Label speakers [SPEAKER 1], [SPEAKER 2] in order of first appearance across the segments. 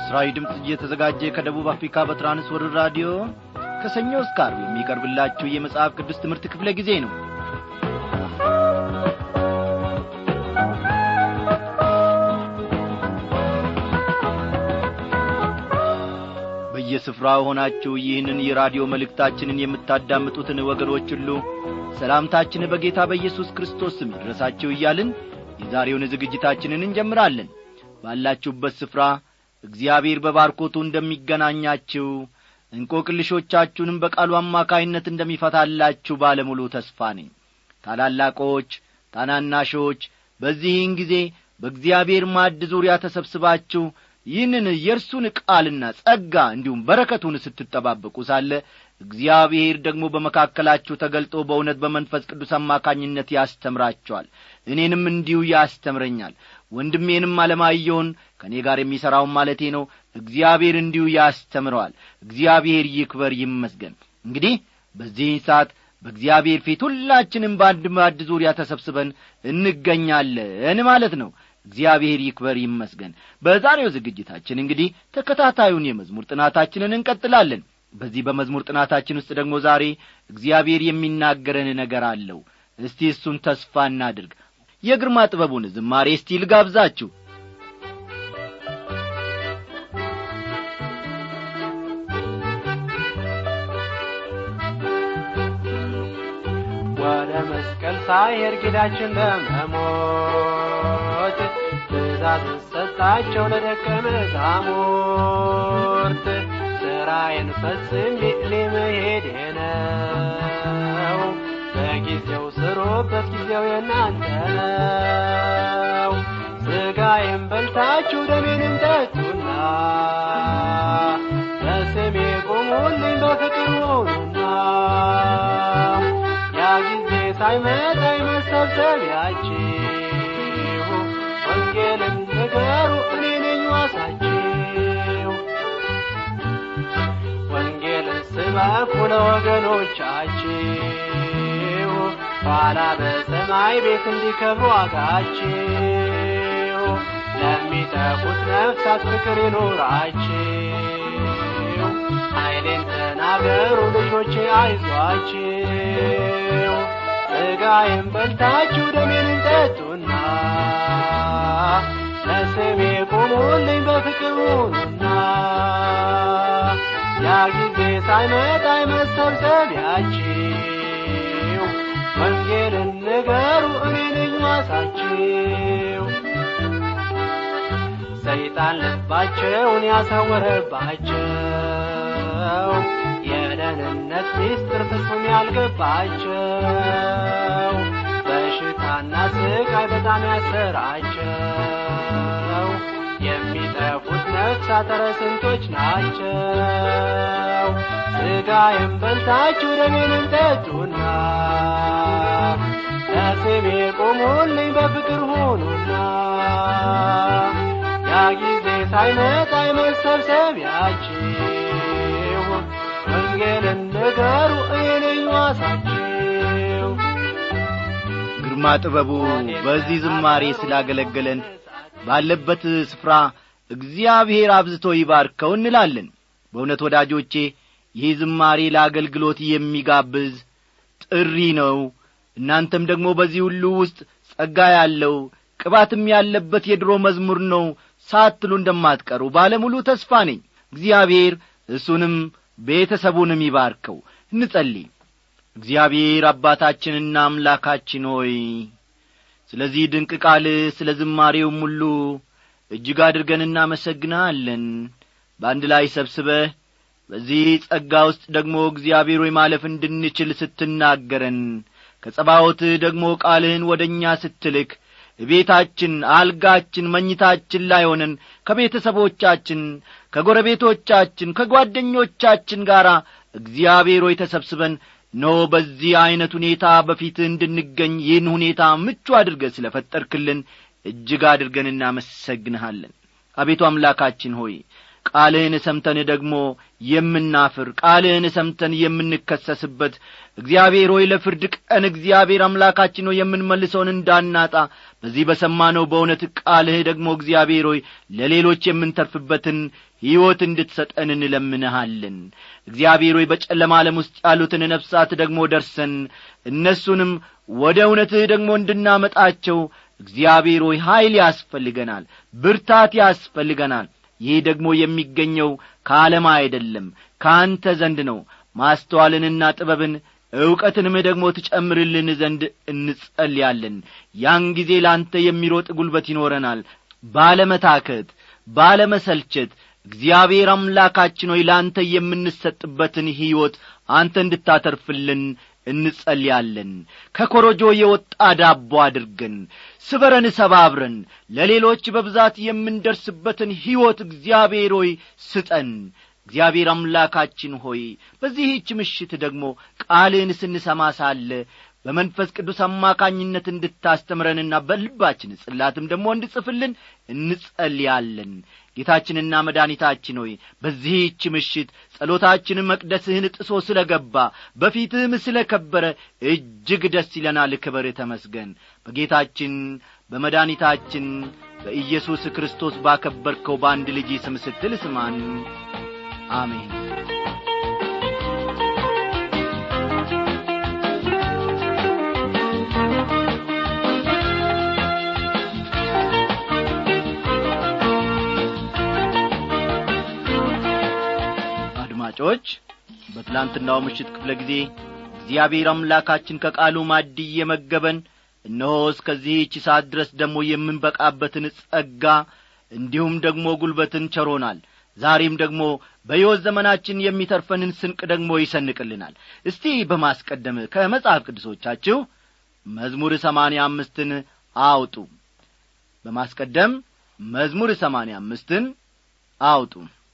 [SPEAKER 1] ለምሥራዊ ድምፅ እየተዘጋጀ ከደቡብ አፍሪካ በትራንስወርልድ ራዲዮ ከሰኞ እስከ ዓርብ የሚቀርብላችሁ የመጽሐፍ ቅዱስ ትምህርት ክፍለ ጊዜ ነው በየስፍራው ሆናችሁ ይህንን የራዲዮ መልእክታችንን የምታዳምጡትን ወገኖች ሁሉ ሰላምታችን በጌታ በኢየሱስ ክርስቶስ ስም ይድረሳችሁ እያልን የዛሬውን ዝግጅታችንን እንጀምራለን ባላችሁበት ስፍራ እግዚአብሔር በባርኮቱ እንደሚገናኛችሁ እንቆቅልሾቻችሁንም በቃሉ አማካይነት እንደሚፈታላችሁ ባለሙሉ ተስፋ ነኝ ታላላቆች ታናናሾች በዚህን ጊዜ በእግዚአብሔር ማድ ዙሪያ ተሰብስባችሁ ይህንን የእርሱን ቃልና ጸጋ እንዲሁም በረከቱን ስትጠባበቁ ሳለ እግዚአብሔር ደግሞ በመካከላችሁ ተገልጦ በእውነት በመንፈስ ቅዱስ አማካኝነት ያስተምራቸዋል እኔንም እንዲሁ ያስተምረኛል ወንድሜንም አለማየውን ከእኔ ጋር የሚሠራውን ማለቴ ነው እግዚአብሔር እንዲሁ ያስተምረዋል እግዚአብሔር ይክበር ይመስገን እንግዲህ በዚህ ሰዓት በእግዚአብሔር ፊት ሁላችንም በአንድ ማድ ዙሪያ ተሰብስበን እንገኛለን ማለት ነው እግዚአብሔር ይክበር ይመስገን በዛሬው ዝግጅታችን እንግዲህ ተከታታዩን የመዝሙር ጥናታችንን እንቀጥላለን በዚህ በመዝሙር ጥናታችን ውስጥ ደግሞ ዛሬ እግዚአብሔር የሚናገረን ነገር አለው እስቲ እሱን ተስፋ እናድርግ የግርማ ጥበቡን ዝማሬ እስቲ ልጋብዛችሁ
[SPEAKER 2] ወደ መስቀል ሳይሄድ ጌታችን ለመሞት ትእዛዝ ሰጣቸው ለደቀ መዛሙርት ሥራዬን ፈጽሜ ለመሄድ ነው በጊዜው ስሩበት ጊዜው የእናንተ ነው ሥጋዬን በልታችሁ ደሜንም ጠጡና በስሜ ቁሙልኝ በፍቅር ሁኑና ያ ጊዜ ሳይመጣ መሰብሰቢያችሁ ወንጌልን ንገሩ እኔ ነኝ ዋሳችሁ ወንጌልን ስበኩ ለወገኖቻችሁ ኋላ በሰማይ ቤት እንዲከብሩ ዋጋችሁ ለሚጠፉት ነፍሳት ፍቅር ይኑራችሁ ኃይሌን ተናገሩ ልጆቼ አይዟችሁ ሥጋዬን በልታችሁ ደሜን ጠጡና ለስሜ ቁሙልኝ በፍቅር ሁኑና ያ ጊዜ ሳይመጣ መሰብሰቢያችሁ ወንጌልን ንገሩ እኔ ነኝ ዋሳችሁ ሰይጣን ልባቸውን ያሳወረባቸው የደህንነት ሚስጥር ፍጹም ያልገባቸው በሽታና ስቃይ በጣም ያሰራቸው የሚጠፉት ነፍሳት ኧረ ስንቶች ናቸው ሥጋዬን በልታችሁ ደሜንም ጠጡና ለስሜ ቁሙልኝ በፍቅር ሁኑና ያ ጊዜ ሳይመጣ መሰብሰቢያችሁ ወንጌልን ንገሩ እኔ ነኝ ዋሳችሁ
[SPEAKER 1] ግርማ ጥበቡ በዚህ ዝማሬ ስላገለገለን ባለበት ስፍራ እግዚአብሔር አብዝቶ ይባርከው እንላለን በእውነት ወዳጆቼ ይህ ዝማሬ ለአገልግሎት የሚጋብዝ ጥሪ ነው እናንተም ደግሞ በዚህ ሁሉ ውስጥ ጸጋ ያለው ቅባትም ያለበት የድሮ መዝሙር ነው ሳትሉ እንደማትቀሩ ባለሙሉ ተስፋ ነኝ እግዚአብሔር እሱንም ቤተሰቡንም ይባርከው እንጸልይ እግዚአብሔር አባታችንና አምላካችን ሆይ ስለዚህ ድንቅ ቃል ስለ ዝማሬውም ሁሉ እጅግ አድርገን እናመሰግናለን በአንድ ላይ ሰብስበህ በዚህ ጸጋ ውስጥ ደግሞ እግዚአብሔር ሆይ ማለፍ እንድንችል ስትናገረን ከጸባዖትህ ደግሞ ቃልህን ወደ እኛ ስትልክ ቤታችን አልጋችን መኝታችን ላይ ሆነን ከቤተሰቦቻችን ከጎረቤቶቻችን ከጓደኞቻችን ጋር እግዚአብሔር ሆይ ተሰብስበን ኖ በዚህ ዐይነት ሁኔታ በፊትህ እንድንገኝ ይህን ሁኔታ ምቹ አድርገህ ስለ ፈጠርክልን እጅግ አድርገን እናመሰግንሃለን አቤቱ አምላካችን ሆይ ቃልህን ሰምተን ደግሞ የምናፍር ቃልህን ሰምተን የምንከሰስበት እግዚአብሔር ሆይ ለፍርድ ቀን እግዚአብሔር አምላካችን ሆይ የምንመልሰውን እንዳናጣ በዚህ በሰማነው በእውነት ቃልህ ደግሞ እግዚአብሔር ሆይ ለሌሎች የምንተርፍበትን ሕይወት እንድትሰጠን እንለምንሃለን እግዚአብሔር ሆይ በጨለማ ዓለም ውስጥ ያሉትን ነፍሳት ደግሞ ደርሰን እነሱንም ወደ እውነትህ ደግሞ እንድናመጣቸው እግዚአብሔር ሆይ ኀይል ያስፈልገናል ብርታት ያስፈልገናል ይህ ደግሞ የሚገኘው ከዓለም አይደለም ከአንተ ዘንድ ነው ማስተዋልንና ጥበብን ዕውቀትንም ደግሞ ትጨምርልን ዘንድ እንጸልያለን ያን ጊዜ ለአንተ የሚሮጥ ጉልበት ይኖረናል ባለመታከት ባለመሰልቸት እግዚአብሔር አምላካችን ሆይ ለአንተ የምንሰጥበትን ሕይወት አንተ እንድታተርፍልን እንጸልያለን ከኮረጆ የወጣ ዳቦ አድርገን ስበረን ሰባብረን ለሌሎች በብዛት የምንደርስበትን ሕይወት እግዚአብሔር ሆይ ስጠን እግዚአብሔር አምላካችን ሆይ በዚህች ምሽት ደግሞ ቃልህን ስንሰማ ሳለ በመንፈስ ቅዱስ አማካኝነት እንድታስተምረንና በልባችን ጽላትም ደግሞ እንድጽፍልን እንጸልያለን ጌታችንና መድኃኒታችን ሆይ በዚህች ምሽት ጸሎታችን መቅደስህን ጥሶ ስለ ገባ በፊትህም ስለ ከበረ እጅግ ደስ ይለናል ክበር ተመስገን በጌታችን በመድኃኒታችን በኢየሱስ ክርስቶስ ባከበርከው በአንድ ልጅ ስም ስትል ስማን አሜን አድማጮች በትላንትናው ምሽት ክፍለ ጊዜ እግዚአብሔር አምላካችን ከቃሉ ማድ እየመገበን እነሆ እስከዚህች ሰዓት ድረስ ደግሞ የምንበቃበትን ጸጋ እንዲሁም ደግሞ ጉልበትን ቸሮናል ዛሬም ደግሞ በሕይወት ዘመናችን የሚተርፈንን ስንቅ ደግሞ ይሰንቅልናል እስቲ በማስቀደም ከመጽሐፍ ቅዱሶቻችሁ መዝሙር ሰማንያ አምስትን አውጡ በማስቀደም መዝሙር ሰማንያ አምስትን አውጡ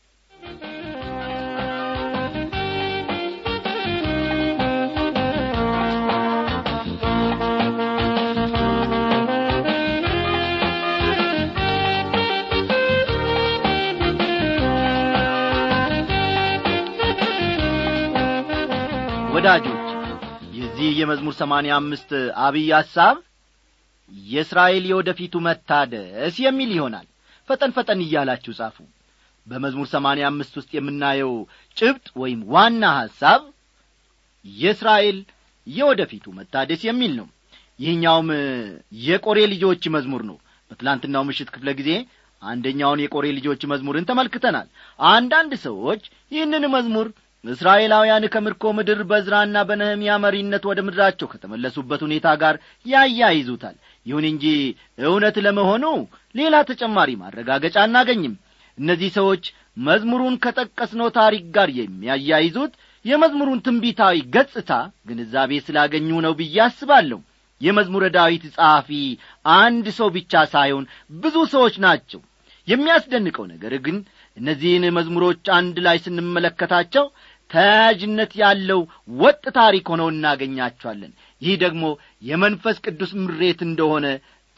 [SPEAKER 1] ወዳጆች የዚህ የመዝሙር ሰማንያ አምስት አብይ ሐሳብ የእስራኤል የወደፊቱ መታደስ የሚል ይሆናል ፈጠን ፈጠን እያላችሁ ጻፉ በመዝሙር ሰማንያ አምስት ውስጥ የምናየው ጭብጥ ወይም ዋና ሐሳብ የእስራኤል የወደፊቱ መታደስ የሚል ነው ይህኛውም የቆሬ ልጆች መዝሙር ነው በትላንትናው ምሽት ክፍለ ጊዜ አንደኛውን የቆሬ ልጆች መዝሙርን ተመልክተናል አንዳንድ ሰዎች ይህንን መዝሙር እስራኤላውያን ከምርኮ ምድር በዝራና በነህምያ መሪነት ወደ ምድራቸው ከተመለሱበት ሁኔታ ጋር ያያይዙታል ይሁን እንጂ እውነት ለመሆኑ ሌላ ተጨማሪ ማረጋገጫ አናገኝም እነዚህ ሰዎች መዝሙሩን ከጠቀስነው ታሪክ ጋር የሚያያይዙት የመዝሙሩን ትንቢታዊ ገጽታ ግንዛቤ ስላገኙ ነው ብዬ አስባለሁ የመዝሙረ ዳዊት ጸሐፊ አንድ ሰው ብቻ ሳይሆን ብዙ ሰዎች ናቸው የሚያስደንቀው ነገር ግን እነዚህን መዝሙሮች አንድ ላይ ስንመለከታቸው ተያያዥነት ያለው ወጥ ታሪክ ሆነው እናገኛቸዋለን ይህ ደግሞ የመንፈስ ቅዱስ ምሬት እንደሆነ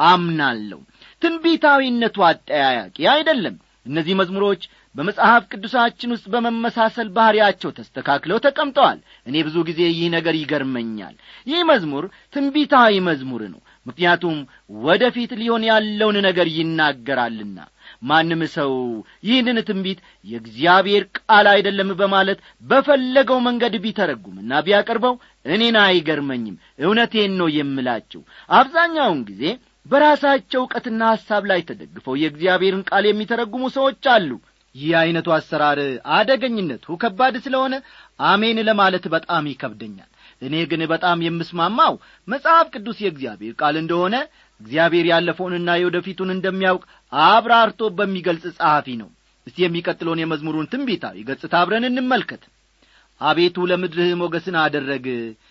[SPEAKER 1] አምናለሁ ትንቢታዊነቱ አጠያያቂ አይደለም እነዚህ መዝሙሮች በመጽሐፍ ቅዱሳችን ውስጥ በመመሳሰል ባሕርያቸው ተስተካክለው ተቀምጠዋል እኔ ብዙ ጊዜ ይህ ነገር ይገርመኛል ይህ መዝሙር ትንቢታዊ መዝሙር ነው ምክንያቱም ወደፊት ሊሆን ያለውን ነገር ይናገራልና ማንም ሰው ይህንን ትንቢት የእግዚአብሔር ቃል አይደለም በማለት በፈለገው መንገድ ቢተረጉምና ቢያቀርበው እኔን አይገርመኝም እውነቴን ነው የምላችሁ አብዛኛውን ጊዜ በራሳቸው ዕውቀትና ሐሳብ ላይ ተደግፈው የእግዚአብሔርን ቃል የሚተረጉሙ ሰዎች አሉ ይህ ዐይነቱ አሰራር አደገኝነቱ ከባድ ስለሆነ አሜን ለማለት በጣም ይከብደኛል እኔ ግን በጣም የምስማማው መጽሐፍ ቅዱስ የእግዚአብሔር ቃል እንደሆነ እግዚአብሔር ያለፈውንና የወደፊቱን እንደሚያውቅ አብራርቶ በሚገልጽ ጸሐፊ ነው እስቲ የሚቀጥለውን የመዝሙሩን ትንቢታዊ ገጽታ አብረን እንመልከት አቤቱ ለምድርህ ሞገስን አደረግ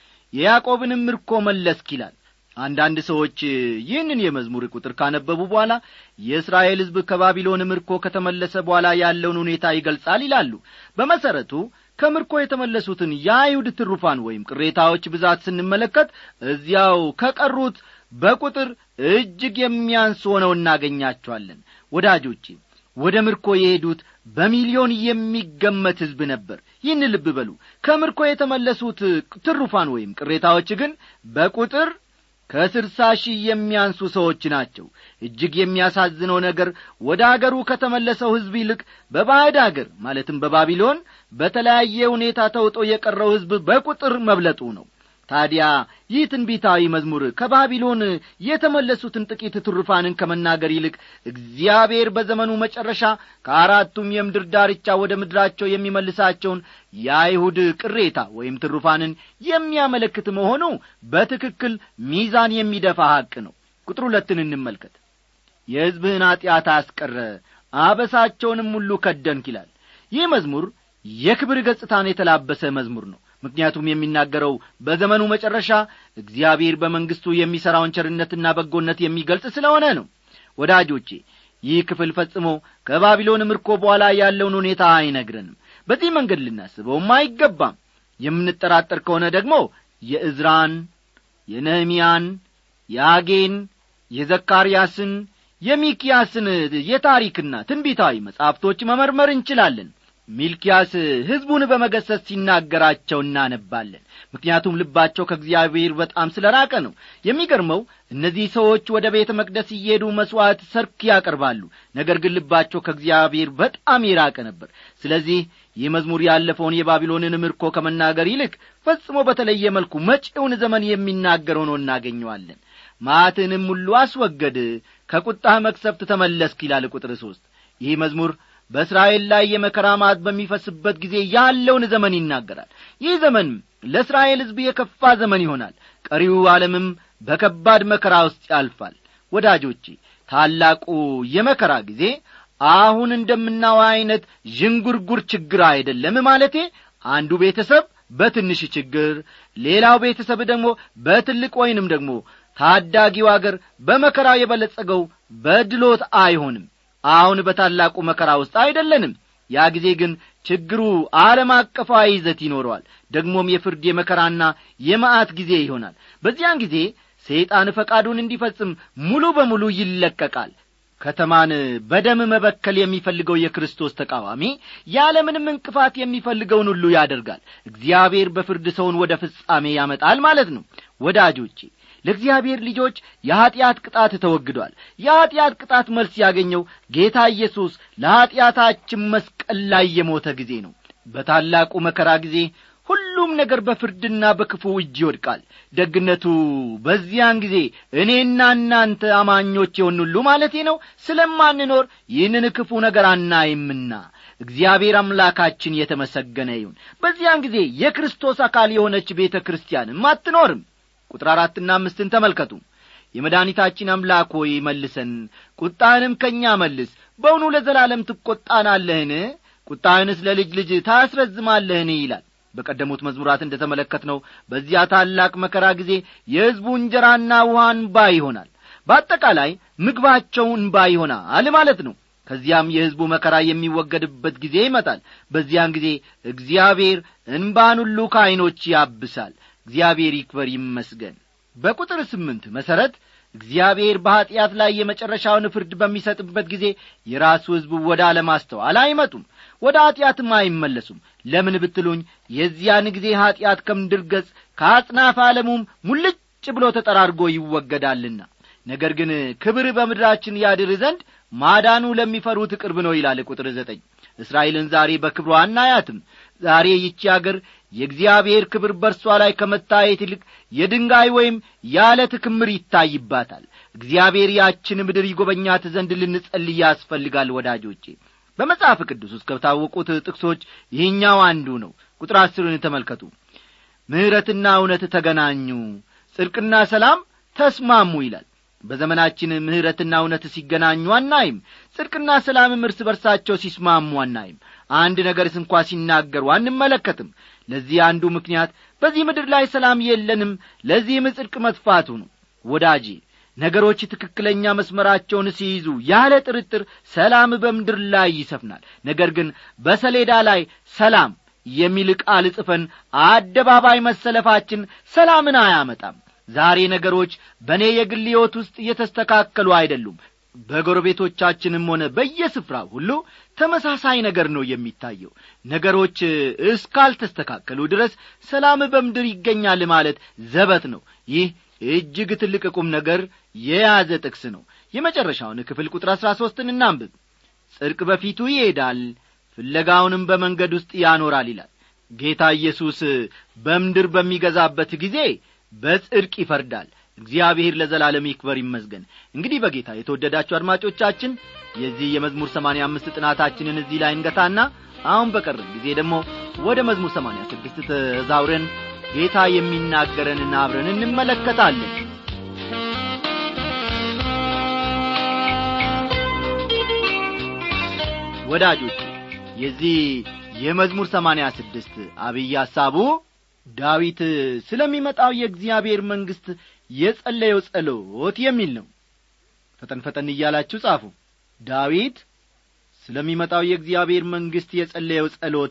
[SPEAKER 1] የያዕቆብንም ምርኮ መለስክ ይላል አንዳንድ ሰዎች ይህንን የመዝሙር ቁጥር ካነበቡ በኋላ የእስራኤል ሕዝብ ከባቢሎን ምርኮ ከተመለሰ በኋላ ያለውን ሁኔታ ይገልጻል ይላሉ በመሠረቱ ከምርኮ የተመለሱትን የአይሁድ ትሩፋን ወይም ቅሬታዎች ብዛት ስንመለከት እዚያው ከቀሩት በቁጥር እጅግ የሚያንስ ሆነው እናገኛቸዋለን ወዳጆቼ ወደ ምርኮ የሄዱት በሚሊዮን የሚገመት ሕዝብ ነበር ይህን ልብ በሉ ከምርኮ የተመለሱት ትሩፋን ወይም ቅሬታዎች ግን በቁጥር ከስልሳ ሺህ የሚያንሱ ሰዎች ናቸው እጅግ የሚያሳዝነው ነገር ወደ አገሩ ከተመለሰው ሕዝብ ይልቅ በባዕድ አገር ማለትም በባቢሎን በተለያየ ሁኔታ ተውጦ የቀረው ሕዝብ በቁጥር መብለጡ ነው ታዲያ ይህ ትንቢታዊ መዝሙር ከባቢሎን የተመለሱትን ጥቂት ትሩፋንን ከመናገር ይልቅ እግዚአብሔር በዘመኑ መጨረሻ ከአራቱም የምድር ዳርቻ ወደ ምድራቸው የሚመልሳቸውን የአይሁድ ቅሬታ ወይም ትሩፋንን የሚያመለክት መሆኑ በትክክል ሚዛን የሚደፋ ሐቅ ነው ቁጥር ሁለትን እንመልከት የሕዝብህን ኀጢአት አስቀረ አበሳቸውንም ሁሉ ከደንክ ይላል ይህ መዝሙር የክብር ገጽታን የተላበሰ መዝሙር ነው ምክንያቱም የሚናገረው በዘመኑ መጨረሻ እግዚአብሔር በመንግሥቱ የሚሠራውን ቸርነትና በጎነት የሚገልጽ ስለሆነ ነው ወዳጆቼ ይህ ክፍል ፈጽሞ ከባቢሎን ምርኮ በኋላ ያለውን ሁኔታ አይነግረንም በዚህ መንገድ ልናስበውም አይገባም የምንጠራጠር ከሆነ ደግሞ የእዝራን የነህምያን የአጌን የዘካርያስን የሚኪያስን የታሪክና ትንቢታዊ መጻሕፍቶች መመርመር እንችላለን ሚልኪያስ ሕዝቡን በመገሰስ ሲናገራቸው እናነባለን ምክንያቱም ልባቸው ከእግዚአብሔር በጣም ስለ ራቀ ነው የሚገርመው እነዚህ ሰዎች ወደ ቤተ መቅደስ እየሄዱ መሥዋዕት ሰርክ ያቀርባሉ ነገር ግን ልባቸው ከእግዚአብሔር በጣም የራቀ ነበር ስለዚህ ይህ መዝሙር ያለፈውን የባቢሎንን ምርኮ ከመናገር ይልቅ ፈጽሞ በተለየ መልኩ መጪውን ዘመን የሚናገር ሆኖ እናገኘዋለን ማትንም ሁሉ አስወገድ ከቁጣህ መክሰፍት ተመለስክ ይላል ቁጥር ሦስት ይህ መዝሙር በእስራኤል ላይ የመከራ ማት በሚፈስበት ጊዜ ያለውን ዘመን ይናገራል ይህ ዘመን ለእስራኤል ሕዝብ የከፋ ዘመን ይሆናል ቀሪው ዓለምም በከባድ መከራ ውስጥ ያልፋል ወዳጆቼ ታላቁ የመከራ ጊዜ አሁን እንደምናው ዐይነት ዥንጉርጉር ችግር አይደለም ማለቴ አንዱ ቤተሰብ በትንሽ ችግር ሌላው ቤተሰብ ደግሞ በትልቅ ወይንም ደግሞ ታዳጊው አገር በመከራ የበለጸገው በድሎት አይሆንም አሁን በታላቁ መከራ ውስጥ አይደለንም ያ ጊዜ ግን ችግሩ ዓለም አቀፋዊ ይዘት ይኖረዋል ደግሞም የፍርድ የመከራና የመዓት ጊዜ ይሆናል በዚያን ጊዜ ሰይጣን ፈቃዱን እንዲፈጽም ሙሉ በሙሉ ይለቀቃል ከተማን በደም መበከል የሚፈልገው የክርስቶስ ተቃዋሚ ያለምንም እንቅፋት የሚፈልገውን ሁሉ ያደርጋል እግዚአብሔር በፍርድ ሰውን ወደ ፍጻሜ ያመጣል ማለት ነው ወዳጆቼ ለእግዚአብሔር ልጆች የኀጢአት ቅጣት ተወግዷል የኀጢአት ቅጣት መልስ ያገኘው ጌታ ኢየሱስ ለኀጢአታችን መስቀል ላይ የሞተ ጊዜ ነው በታላቁ መከራ ጊዜ ሁሉም ነገር በፍርድና በክፉ እጅ ይወድቃል ደግነቱ በዚያን ጊዜ እኔና እናንተ አማኞች የሆን ሁሉ ማለቴ ነው ስለማንኖር ይህንን ክፉ ነገር አናይምና እግዚአብሔር አምላካችን የተመሰገነ ይሁን በዚያን ጊዜ የክርስቶስ አካል የሆነች ቤተ ክርስቲያንም አትኖርም ቁጥር አራትና አምስትን ተመልከቱ የመድኃኒታችን አምላክ ሆይ መልሰን ቁጣህንም ከእኛ መልስ በውኑ ለዘላለም ትቈጣናለህን ቁጣህንስ ለልጅ ልጅ ታስረዝማለህን ይላል በቀደሙት መዝሙራት እንደ ተመለከትነው በዚያ ታላቅ መከራ ጊዜ የሕዝቡ እንጀራና ውሃ እንባ ይሆናል በአጠቃላይ ምግባቸው እንባ ይሆናል ማለት ነው ከዚያም የሕዝቡ መከራ የሚወገድበት ጊዜ ይመጣል በዚያን ጊዜ እግዚአብሔር እንባን ሁሉ ከዐይኖች ያብሳል እግዚአብሔር ይክበር ይመስገን በቁጥር ስምንት መሠረት እግዚአብሔር በኀጢአት ላይ የመጨረሻውን ፍርድ በሚሰጥበት ጊዜ የራሱ ሕዝብ ወደ አለማስተዋል አይመጡም ወደ ኀጢአትም አይመለሱም ለምን ብትሉኝ የዚያን ጊዜ ኀጢአት ከምድር ገጽ ከአጽናፍ ዓለሙም ሙልጭ ብሎ ተጠራርጎ ይወገዳልና ነገር ግን ክብር በምድራችን ያድር ዘንድ ማዳኑ ለሚፈሩት ቅርብ ነው ይላል ቁጥር ዘጠኝ እስራኤልን ዛሬ በክብሯ አናያትም ዛሬ ይቺ አገር የእግዚአብሔር ክብር በርሷ ላይ ከመታየት ይልቅ የድንጋይ ወይም የዓለት ክምር ይታይባታል እግዚአብሔር ያችን ምድር ይጐበኛት ዘንድ ልንጸልይ ያስፈልጋል ወዳጆቼ በመጽሐፍ ቅዱስ ውስጥ ከታወቁት ጥቅሶች ይህኛው አንዱ ነው ቁጥር አስርን ተመልከቱ ምሕረትና እውነት ተገናኙ ጽድቅና ሰላም ተስማሙ ይላል በዘመናችን ምሕረትና እውነት ሲገናኙ አናይም ጽድቅና ሰላምም እርስ በርሳቸው ሲስማሙ አናይም አንድ ነገርስ እንኳ ሲናገሩ አንመለከትም ለዚህ አንዱ ምክንያት በዚህ ምድር ላይ ሰላም የለንም ለዚህም ጽድቅ መጥፋቱ ነው ወዳጄ ነገሮች ትክክለኛ መስመራቸውን ሲይዙ ያለ ጥርጥር ሰላም በምድር ላይ ይሰፍናል ነገር ግን በሰሌዳ ላይ ሰላም የሚል ቃል ጽፈን አደባባይ መሰለፋችን ሰላምን አያመጣም ዛሬ ነገሮች በእኔ የግል ሕይወት ውስጥ እየተስተካከሉ አይደሉም በጎረቤቶቻችንም ሆነ በየስፍራው ሁሉ ተመሳሳይ ነገር ነው የሚታየው ነገሮች እስካልተስተካከሉ ድረስ ሰላም በምድር ይገኛል ማለት ዘበት ነው ይህ እጅግ ትልቅ ቁም ነገር የያዘ ጥቅስ ነው የመጨረሻውን ክፍል ቁጥር አሥራ ሦስትን እናንብብ ጽድቅ በፊቱ ይሄዳል ፍለጋውንም በመንገድ ውስጥ ያኖራል ይላል ጌታ ኢየሱስ በምድር በሚገዛበት ጊዜ በጽድቅ ይፈርዳል እግዚአብሔር ለዘላለም ይክበር ይመስገን እንግዲህ በጌታ የተወደዳችሁ አድማጮቻችን የዚህ የመዝሙር ሰማንያ አምስት ጥናታችንን እዚህ ላይ እንገታና አሁን በቀረን ጊዜ ደግሞ ወደ መዝሙር ሰማንያ ስድስት ተዛውረን ጌታ የሚናገረንን አብረን እንመለከታለን ወዳጆች የዚህ የመዝሙር ሰማንያ ስድስት አብይ ሐሳቡ ዳዊት ስለሚመጣው የእግዚአብሔር መንግሥት የጸለየው ጸሎት የሚል ነው ፈጠን ፈጠን እያላችሁ ጻፉ ዳዊት ስለሚመጣው የእግዚአብሔር መንግሥት የጸለየው ጸሎት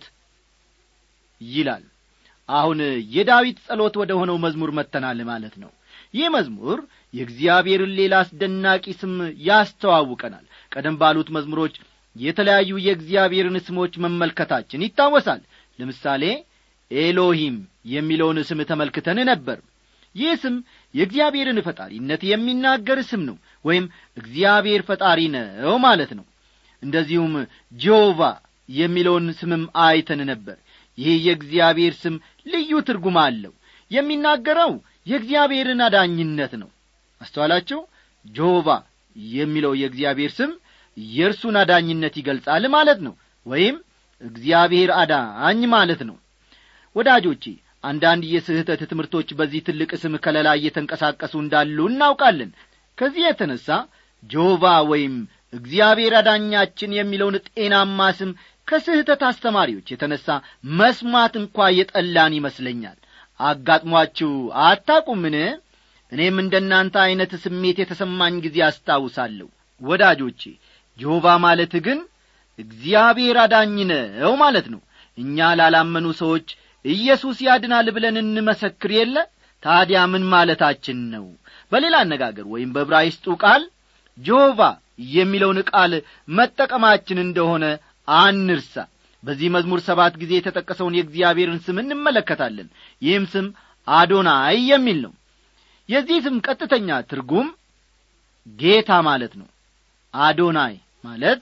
[SPEAKER 1] ይላል አሁን የዳዊት ጸሎት ወደ ሆነው መዝሙር መጥተናል ማለት ነው ይህ መዝሙር የእግዚአብሔርን ሌላ አስደናቂ ስም ያስተዋውቀናል ቀደም ባሉት መዝሙሮች የተለያዩ የእግዚአብሔርን ስሞች መመልከታችን ይታወሳል ለምሳሌ ኤሎሂም የሚለውን ስም ተመልክተን ነበር ይህ ስም የእግዚአብሔርን ፈጣሪነት የሚናገር ስም ነው ወይም እግዚአብሔር ፈጣሪ ነው ማለት ነው እንደዚሁም ጆቫ የሚለውን ስምም አይተን ነበር ይህ የእግዚአብሔር ስም ልዩ ትርጉም አለው የሚናገረው የእግዚአብሔርን አዳኝነት ነው አስተዋላችሁ ጆቫ የሚለው የእግዚአብሔር ስም የእርሱን አዳኝነት ይገልጻል ማለት ነው ወይም እግዚአብሔር አዳኝ ማለት ነው ወዳጆቼ አንዳንድ የስህተት ትምህርቶች በዚህ ትልቅ ስም ከለላ እየተንቀሳቀሱ እንዳሉ እናውቃለን ከዚህ የተነሣ ጆቫ ወይም እግዚአብሔር አዳኛችን የሚለውን ጤናማ ስም ከስህተት አስተማሪዎች የተነሣ መስማት እንኳ የጠላን ይመስለኛል አጋጥሟችሁ አታቁምን እኔም እንደ እናንተ ዐይነት ስሜት የተሰማኝ ጊዜ አስታውሳለሁ ወዳጆቼ ጆቫ ማለት ግን እግዚአብሔር አዳኝ ነው ማለት ነው እኛ ላላመኑ ሰዎች ኢየሱስ ያድናል ብለን እንመሰክር የለ ታዲያ ምን ማለታችን ነው በሌላ አነጋገር ወይም በዕብራይስጡ ቃል ጆቫ የሚለውን ቃል መጠቀማችን እንደሆነ አንርሳ በዚህ መዝሙር ሰባት ጊዜ የተጠቀሰውን የእግዚአብሔርን ስም እንመለከታለን ይህም ስም አዶናይ የሚል ነው የዚህ ስም ቀጥተኛ ትርጉም ጌታ ማለት ነው አዶናይ ማለት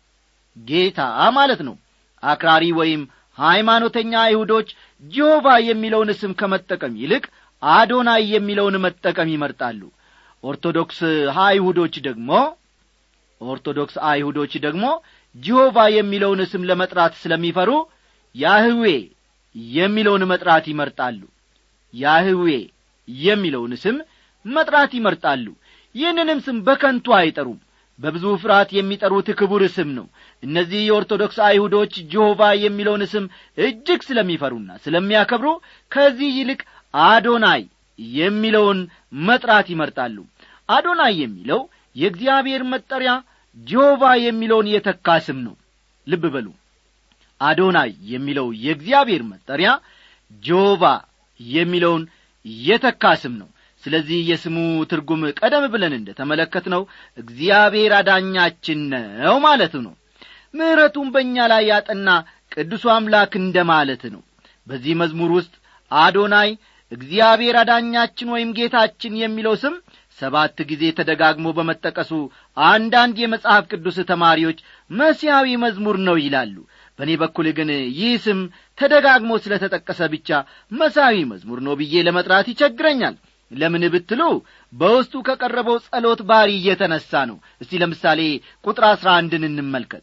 [SPEAKER 1] ጌታ ማለት ነው አክራሪ ወይም ሃይማኖተኛ አይሁዶች ጆቫ የሚለውን ስም ከመጠቀም ይልቅ አዶናይ የሚለውን መጠቀም ይመርጣሉ ኦርቶዶክስ አይሁዶች ደግሞ ኦርቶዶክስ አይሁዶች ደግሞ ጂሆቫ የሚለውን ስም ለመጥራት ስለሚፈሩ ያህዌ የሚለውን መጥራት ይመርጣሉ ያህዌ የሚለውን ስም መጥራት ይመርጣሉ ይህንንም ስም በከንቱ አይጠሩም በብዙ ፍርሃት የሚጠሩት ክቡር ስም ነው እነዚህ የኦርቶዶክስ አይሁዶች ጆሆቫ የሚለውን ስም እጅግ ስለሚፈሩና ስለሚያከብሩ ከዚህ ይልቅ አዶናይ የሚለውን መጥራት ይመርጣሉ አዶናይ የሚለው የእግዚአብሔር መጠሪያ ጆሆቫ የሚለውን የተካ ስም ነው ልብ በሉ አዶናይ የሚለው የእግዚአብሔር መጠሪያ ጆሆቫ የሚለውን የተካ ስም ነው ስለዚህ የስሙ ትርጉም ቀደም ብለን እንደ ተመለከት ነው እግዚአብሔር አዳኛችን ነው ማለት ነው ምሕረቱን በእኛ ላይ ያጠና ቅዱሱ አምላክ እንደ ማለት ነው በዚህ መዝሙር ውስጥ አዶናይ እግዚአብሔር አዳኛችን ወይም ጌታችን የሚለው ስም ሰባት ጊዜ ተደጋግሞ በመጠቀሱ አንዳንድ የመጽሐፍ ቅዱስ ተማሪዎች መሲያዊ መዝሙር ነው ይላሉ በእኔ በኩል ግን ይህ ስም ተደጋግሞ ስለ ተጠቀሰ ብቻ መሳዊ መዝሙር ነው ብዬ ለመጥራት ይቸግረኛል ለምን ብትሉ በውስጡ ከቀረበው ጸሎት ባሪ እየተነሣ ነው እስቲ ለምሳሌ ቁጥር አሥራ አንድን እንመልከት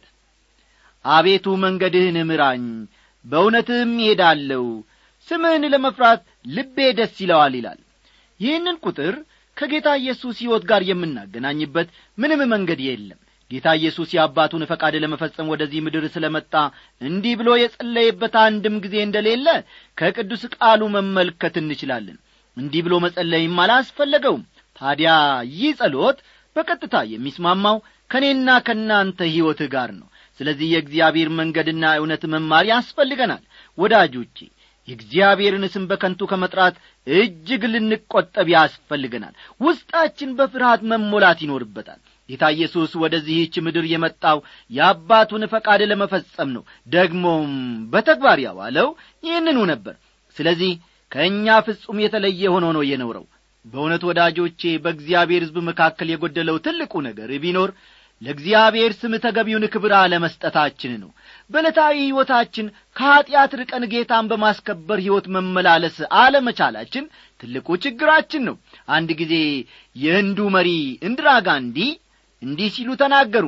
[SPEAKER 1] አቤቱ መንገድህን ምራኝ በእውነትህም ይሄዳለሁ ስምህን ለመፍራት ልቤ ደስ ይለዋል ይላል ይህንን ቁጥር ከጌታ ኢየሱስ ሕይወት ጋር የምናገናኝበት ምንም መንገድ የለም ጌታ ኢየሱስ የአባቱን ፈቃድ ለመፈጸም ወደዚህ ምድር ስለ መጣ እንዲህ ብሎ የጸለየበት አንድም ጊዜ እንደሌለ ከቅዱስ ቃሉ መመልከት እንችላለን እንዲህ ብሎ መጸለይም አላስፈለገውም ታዲያ ይህ ጸሎት በቀጥታ የሚስማማው ከእኔና ከእናንተ ሕይወት ጋር ነው ስለዚህ የእግዚአብሔር መንገድና እውነት መማር ያስፈልገናል ወዳጆቼ የእግዚአብሔርን ስም በከንቱ ከመጥራት እጅግ ልንቈጠብ ያስፈልገናል ውስጣችን በፍርሃት መሞላት ይኖርበታል ጌታ ኢየሱስ ወደዚህች ምድር የመጣው የአባቱን ፈቃድ ለመፈጸም ነው ደግሞም በተግባር ያዋለው ይህንኑ ነበር ስለዚህ ከእኛ ፍጹም የተለየ ሆኖ ነው የኖረው በእውነት ወዳጆቼ በእግዚአብሔር ሕዝብ መካከል የጐደለው ትልቁ ነገር ቢኖር ለእግዚአብሔር ስም ተገቢውን ክብር አለመስጠታችን ነው በዕለታዊ ሕይወታችን ከኀጢአት ርቀን ጌታን በማስከበር ሕይወት መመላለስ አለመቻላችን ትልቁ ችግራችን ነው አንድ ጊዜ የህንዱ መሪ እንድራ ጋንዲ እንዲህ ሲሉ ተናገሩ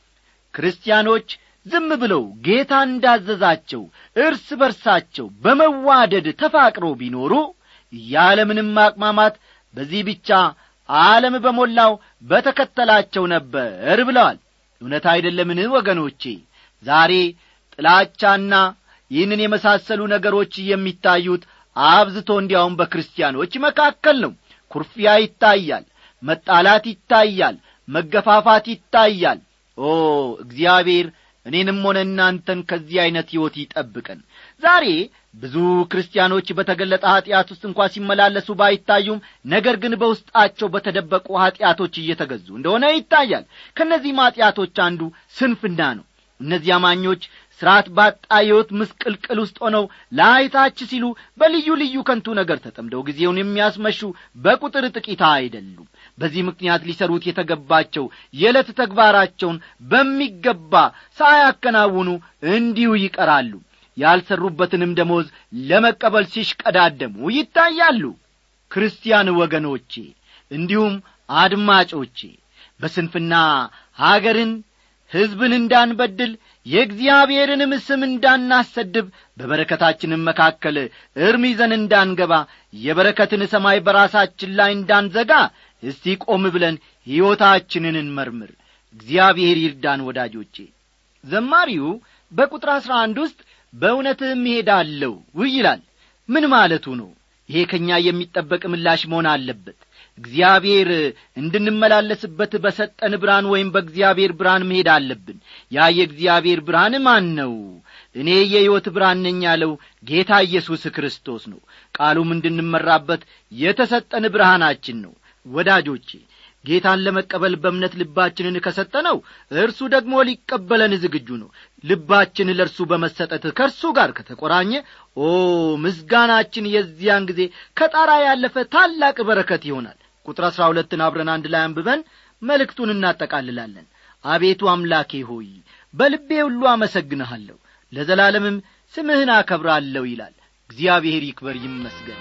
[SPEAKER 1] ክርስቲያኖች ዝም ብለው ጌታ እንዳዘዛቸው እርስ በርሳቸው በመዋደድ ተፋቅረው ቢኖሩ ያለምንም ማቅማማት በዚህ ብቻ ዓለም በሞላው በተከተላቸው ነበር ብለዋል እውነት አይደለምን ወገኖቼ ዛሬ ጥላቻና ይህንን የመሳሰሉ ነገሮች የሚታዩት አብዝቶ እንዲያውም በክርስቲያኖች መካከል ነው ኩርፊያ ይታያል መጣላት ይታያል መገፋፋት ይታያል ኦ እግዚአብሔር እኔንም ሆነ እናንተን ከዚህ ዐይነት ሕይወት ይጠብቀን ዛሬ ብዙ ክርስቲያኖች በተገለጠ ኀጢአት ውስጥ እንኳ ሲመላለሱ ባይታዩም ነገር ግን በውስጣቸው በተደበቁ ኀጢአቶች እየተገዙ እንደሆነ ይታያል ከእነዚህም ኀጢአቶች አንዱ ስንፍና ነው እነዚህ አማኞች ሥርዓት ባጣ ሕይወት ምስቅልቅል ውስጥ ሆነው ለአይታች ሲሉ በልዩ ልዩ ከንቱ ነገር ተጠምደው ጊዜውን የሚያስመሹ በቁጥር ጥቂት አይደሉም በዚህ ምክንያት ሊሰሩት የተገባቸው የዕለት ተግባራቸውን በሚገባ ሳያከናውኑ እንዲሁ ይቀራሉ ያልሰሩበትንም ደሞዝ ለመቀበል ሲሽቀዳደሙ ይታያሉ ክርስቲያን ወገኖቼ እንዲሁም አድማጮቼ በስንፍና አገርን ሕዝብን እንዳንበድል የእግዚአብሔርንም ስም እንዳናሰድብ በበረከታችንም መካከል እርም ይዘን እንዳንገባ የበረከትን ሰማይ በራሳችን ላይ እንዳንዘጋ እስቲ ቆም ብለን ሕይወታችንን እንመርምር እግዚአብሔር ይርዳን ወዳጆቼ ዘማሪው በቁጥር አሥራ አንድ ውስጥ በእውነትም እሄዳለሁ ይላል ምን ማለቱ ነው ይሄ ከእኛ የሚጠበቅ ምላሽ መሆን አለበት እግዚአብሔር እንድንመላለስበት በሰጠን ብርሃን ወይም በእግዚአብሔር ብርሃን መሄድ አለብን ያ የእግዚአብሔር ብርሃን ማን ነው እኔ የሕይወት ብርሃን ነኝ ያለው ጌታ ኢየሱስ ክርስቶስ ነው ቃሉም እንድንመራበት የተሰጠን ብርሃናችን ነው ወዳጆቼ ጌታን ለመቀበል በእምነት ልባችንን ከሰጠነው እርሱ ደግሞ ሊቀበለን ዝግጁ ነው ልባችን ለእርሱ በመሰጠት ከእርሱ ጋር ከተቆራኘ ኦ ምስጋናችን የዚያን ጊዜ ከጣራ ያለፈ ታላቅ በረከት ይሆናል ቁጥር አሥራ ሁለትን አብረን አንድ ላይ አንብበን መልእክቱን እናጠቃልላለን አቤቱ አምላኬ ሆይ በልቤ ሁሉ አመሰግንሃለሁ ለዘላለምም ስምህን አከብራለሁ ይላል እግዚአብሔር ይክበር ይመስገን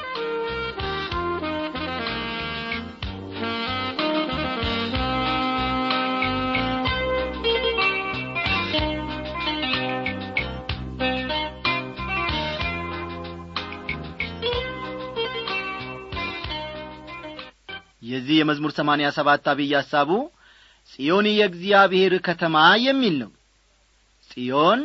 [SPEAKER 1] የዚህ የመዝሙር ሰማንያ ሰባት አብይ ሐሳቡ ጽዮን የእግዚአብሔር ከተማ የሚል ነው ጽዮን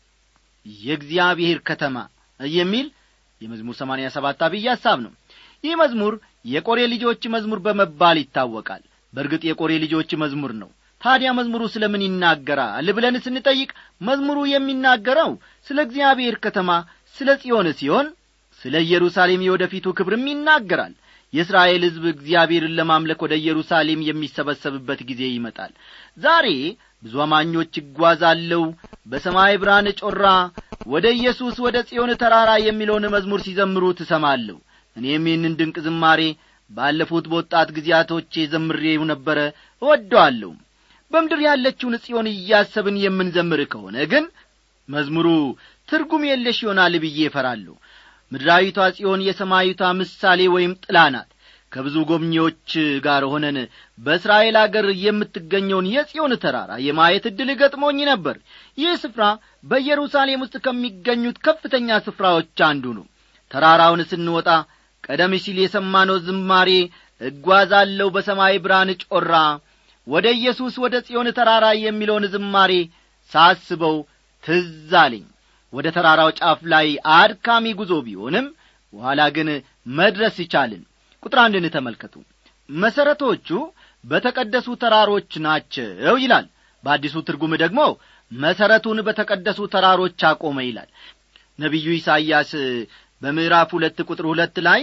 [SPEAKER 1] የእግዚአብሔር ከተማ የሚል የመዝሙር ሰማንያ ሰባት አብይ ሐሳብ ነው ይህ መዝሙር የቆሬ ልጆች መዝሙር በመባል ይታወቃል በእርግጥ የቆሬ ልጆች መዝሙር ነው ታዲያ መዝሙሩ ስለ ምን ይናገራል ብለን ስንጠይቅ መዝሙሩ የሚናገረው ስለ እግዚአብሔር ከተማ ስለ ጽዮን ሲሆን ስለ ኢየሩሳሌም የወደፊቱ ክብርም ይናገራል የእስራኤል ሕዝብ እግዚአብሔርን ለማምለክ ወደ ኢየሩሳሌም የሚሰበሰብበት ጊዜ ይመጣል ዛሬ ብዙ አማኞች ይጓዛለው በሰማይ ብርሃን ጮራ ወደ ኢየሱስ ወደ ጽዮን ተራራ የሚለውን መዝሙር ሲዘምሩ ትሰማለሁ እኔም ይህንን ድንቅ ዝማሬ ባለፉት በወጣት ጊዜያቶቼ ዘምሬው ነበረ እወደዋለሁ በምድር ያለችውን ጽዮን እያሰብን የምንዘምር ከሆነ ግን መዝሙሩ ትርጉም የለሽ ይሆናል ብዬ እፈራለሁ ምድራዊቷ ጽዮን የሰማይቷ ምሳሌ ወይም ጥላ ናት ከብዙ ጎብኚዎች ጋር ሆነን በእስራኤል አገር የምትገኘውን የጽዮን ተራራ የማየት ዕድል ገጥሞኝ ነበር ይህ ስፍራ በኢየሩሳሌም ውስጥ ከሚገኙት ከፍተኛ ስፍራዎች አንዱ ነው ተራራውን ስንወጣ ቀደም ሲል የሰማነው ዝማሬ እጓዛለሁ በሰማይ ብርሃን ጮራ ወደ ኢየሱስ ወደ ጽዮን ተራራ የሚለውን ዝማሬ ሳስበው ትዝ አለኝ ወደ ተራራው ጫፍ ላይ አድካሚ ጉዞ ቢሆንም በኋላ ግን መድረስ ይቻልን ቁጥር አንድን ተመልከቱ መሠረቶቹ በተቀደሱ ተራሮች ናቸው ይላል በአዲሱ ትርጉም ደግሞ መሠረቱን በተቀደሱ ተራሮች አቆመ ይላል ነቢዩ ኢሳይያስ በምዕራፍ ሁለት ቁጥር ሁለት ላይ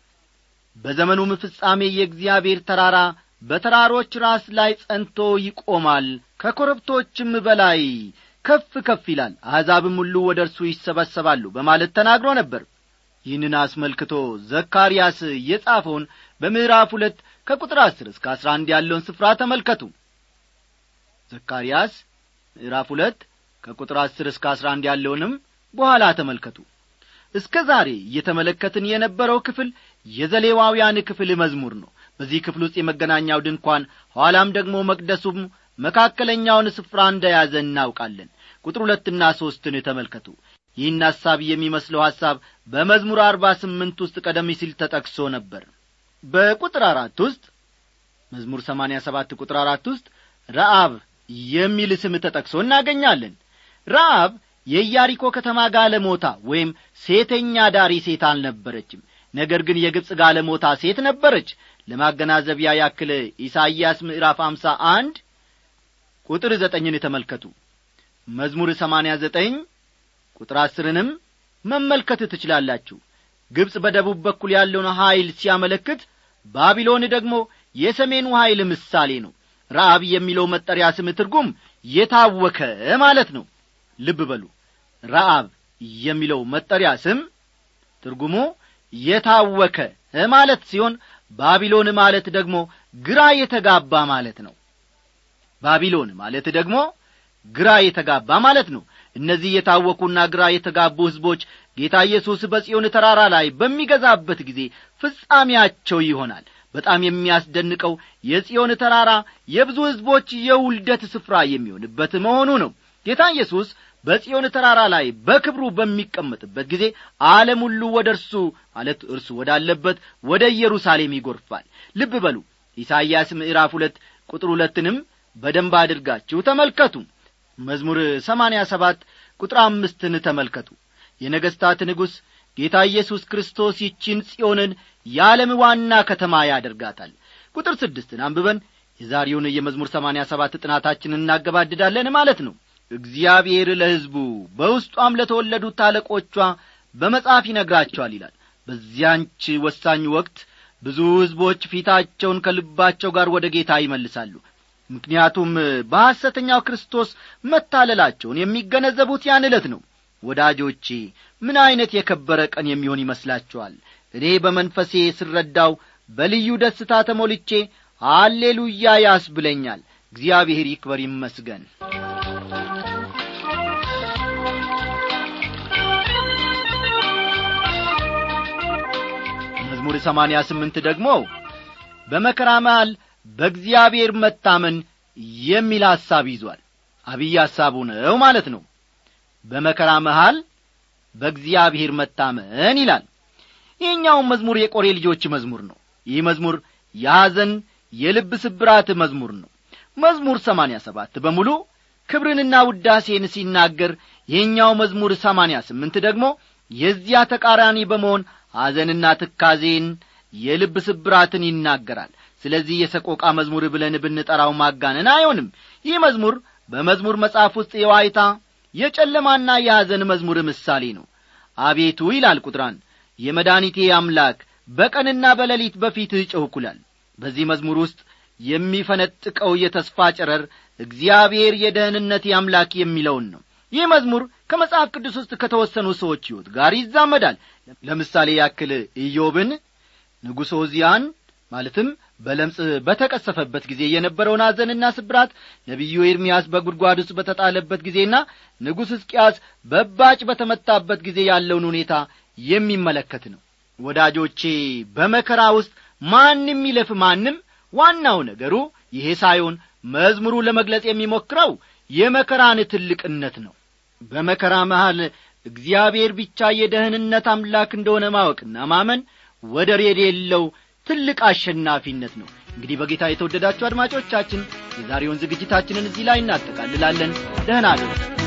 [SPEAKER 1] በዘመኑም ፍጻሜ የእግዚአብሔር ተራራ በተራሮች ራስ ላይ ጸንቶ ይቆማል ከኮረብቶችም በላይ ከፍ ከፍ ይላል አሕዛብም ሁሉ ወደ እርሱ ይሰበሰባሉ በማለት ተናግሮ ነበር ይህንን አስመልክቶ ዘካርያስ የጻፈውን በምዕራፍ ሁለት ከቁጥር አስር እስከ አስራ አንድ ያለውን ስፍራ ተመልከቱ ዘካርያስ ምዕራፍ ሁለት ከቁጥር አስር እስከ አስራ አንድ ያለውንም በኋላ ተመልከቱ እስከ ዛሬ እየተመለከትን የነበረው ክፍል የዘሌዋውያን ክፍል መዝሙር ነው በዚህ ክፍል ውስጥ የመገናኛው ድንኳን ኋላም ደግሞ መቅደሱም መካከለኛውን ስፍራ እንደያዘ እናውቃለን ቁጥር ሁለትና ሦስትን ተመልከቱ ይህን ሐሳብ የሚመስለው ሐሳብ በመዝሙር አርባ ስምንት ውስጥ ቀደም ሲል ተጠቅሶ ነበር በቁጥር አራት ውስጥ መዝሙር ሰማንያ ሰባት ቁጥር አራት ውስጥ ረአብ የሚል ስም ተጠቅሶ እናገኛለን ረአብ የኢያሪኮ ከተማ ጋለሞታ ወይም ሴተኛ ዳሪ ሴት አልነበረችም ነገር ግን የግብፅ ጋለሞታ ሴት ነበረች ለማገናዘቢያ ያክል ኢሳይያስ ምዕራፍ አምሳ አንድ ቁጥር ዘጠኝን ተመልከቱ መዝሙር ሰማንያ ዘጠኝ ቁጥር አስርንም መመልከት ትችላላችሁ ግብፅ በደቡብ በኩል ያለውን ኀይል ሲያመለክት ባቢሎን ደግሞ የሰሜኑ ኀይል ምሳሌ ነው ረአብ የሚለው መጠሪያ ስም ትርጉም የታወከ ማለት ነው ልብ በሉ ረአብ የሚለው መጠሪያ ስም ትርጉሙ የታወከ ማለት ሲሆን ባቢሎን ማለት ደግሞ ግራ የተጋባ ማለት ነው ባቢሎን ማለት ደግሞ ግራ የተጋባ ማለት ነው እነዚህ የታወኩና ግራ የተጋቡ ሕዝቦች ጌታ ኢየሱስ በጽዮን ተራራ ላይ በሚገዛበት ጊዜ ፍጻሜያቸው ይሆናል በጣም የሚያስደንቀው የጽዮን ተራራ የብዙ ሕዝቦች የውልደት ስፍራ የሚሆንበት መሆኑ ነው ጌታ ኢየሱስ በጽዮን ተራራ ላይ በክብሩ በሚቀመጥበት ጊዜ ዓለም ሁሉ ወደ እርሱ ማለት እርሱ ወዳለበት ወደ ኢየሩሳሌም ይጐርፋል ልብ በሉ ኢሳይያስ ምዕራፍ ሁለት ቁጥር ሁለትንም በደንብ አድርጋችሁ ተመልከቱ መዝሙር ሰማንያ ሰባት ቁጥር አምስትን ተመልከቱ የነገሥታት ንጉሥ ጌታ ኢየሱስ ክርስቶስ ይቺን ጽዮንን የዓለም ዋና ከተማ ያደርጋታል ቁጥር ስድስትን አንብበን የዛሬውን የመዝሙር ሰማንያ ሰባት ጥናታችንን እናገባድዳለን ማለት ነው እግዚአብሔር ለሕዝቡ በውስጧም ለተወለዱት አለቆቿ በመጽሐፍ ይነግራቸዋል ይላል በዚያንች ወሳኝ ወቅት ብዙ ሕዝቦች ፊታቸውን ከልባቸው ጋር ወደ ጌታ ይመልሳሉ ምክንያቱም በሐሰተኛው ክርስቶስ መታለላቸውን የሚገነዘቡት ያን ዕለት ነው ወዳጆቼ ምን ዐይነት የከበረ ቀን የሚሆን ይመስላችኋል እኔ በመንፈሴ ስረዳው በልዩ ደስታ ተሞልቼ አሌሉያ ያስብለኛል እግዚአብሔር ይክበር ይመስገን መዝሙር ሰማንያ ስምንት ደግሞ በመከራ መሃል በእግዚአብሔር መታመን የሚል ሐሳብ ይዟል አብይ ሐሳቡ ነው ማለት ነው በመከራ መሃል በእግዚአብሔር መታመን ይላል ይህኛውም መዝሙር የቆሬ ልጆች መዝሙር ነው ይህ መዝሙር የሐዘን የልብ ስብራት መዝሙር ነው መዝሙር ሰማንያ ሰባት በሙሉ ክብርንና ውዳሴን ሲናገር ይህኛው መዝሙር ሰማንያ ስምንት ደግሞ የዚያ ተቃራኒ በመሆን ሐዘንና ትካዜን የልብ ስብራትን ይናገራል ስለዚህ የሰቆቃ መዝሙር ብለን ብንጠራው ማጋነን አይሆንም ይህ መዝሙር በመዝሙር መጽሐፍ ውስጥ የዋይታ የጨለማና የሐዘን መዝሙር ምሳሌ ነው አቤቱ ይላል ቁጥራን የመድኒቴ አምላክ በቀንና በሌሊት በፊትህ ጨውኩላል በዚህ መዝሙር ውስጥ የሚፈነጥቀው የተስፋ ጨረር እግዚአብሔር የደህንነት አምላክ የሚለውን ነው ይህ መዝሙር ከመጽሐፍ ቅዱስ ውስጥ ከተወሰኑ ሰዎች ሕይወት ጋር ይዛመዳል ለምሳሌ ያክል ኢዮብን ንጉሥ ኦዚያን ማለትም በለምጽ በተቀሰፈበት ጊዜ የነበረውን አዘንና ስብራት ነቢዩ ኤርምያስ በጉድጓድ ውስጥ በተጣለበት ጊዜና ንጉሥ ሕዝቅያስ በባጭ በተመታበት ጊዜ ያለውን ሁኔታ የሚመለከት ነው ወዳጆቼ በመከራ ውስጥ ማንም ይለፍ ማንም ዋናው ነገሩ ይሄ ሳይሆን መዝሙሩ ለመግለጽ የሚሞክረው የመከራን ትልቅነት ነው በመከራ መሃል እግዚአብሔር ብቻ የደህንነት አምላክ እንደሆነ ማወቅና ማመን ወደር የሌለው ትልቅ አሸናፊነት ነው እንግዲህ በጌታ የተወደዳችሁ አድማጮቻችን የዛሬውን ዝግጅታችንን እዚህ ላይ እናጠቃልላለን ደህና አደሩ